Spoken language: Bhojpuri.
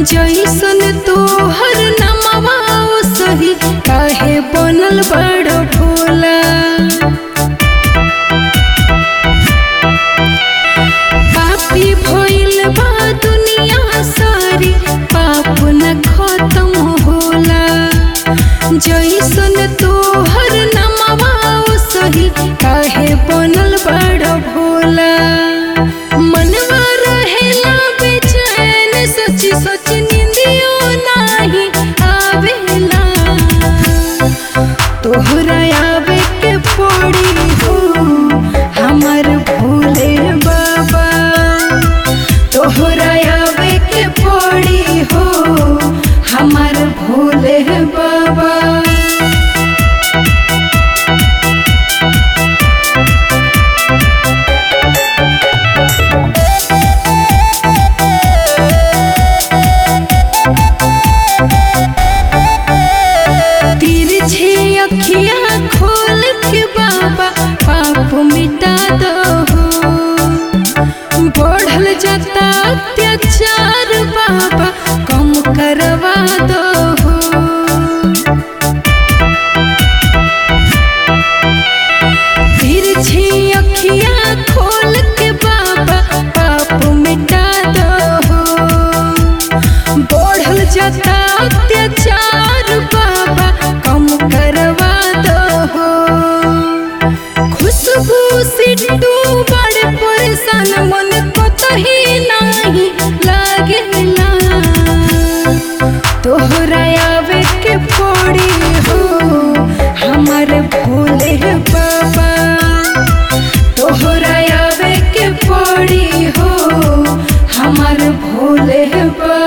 जैसन तोहर नमवा सही काहे बनल बड़ भोला पापी भइल बा दुनिया सारी पाप न खत्म होला जैसन तोहर नमवा सही काहे बनल बड़ भोला मनवा रहेला बेचैन सोची सोची निंदियो नाही आवेला तोहरा आवे के पड़ी हो हमर भोले बाबा तोहरा आवे के पड़ी हो हमर भोले बाबा तिरछे अखियाँ खोल के बाबा पाप मिटा दो बढ़ल जाता अत्याचार बाबा कम करवा दो तिरछी अखियाँ खोल के बाबा पाप मिटा दो बढ़ल जाता अत्याचार बाबा कम करवा दो खुशबू सिट्टू बड़े परेशान मन कतही नहीं लागेला तोहरा आवे के पड़ी हो हमर भोले बाबा तोहरा आवे के पड़ी हो हमर भोले बाबा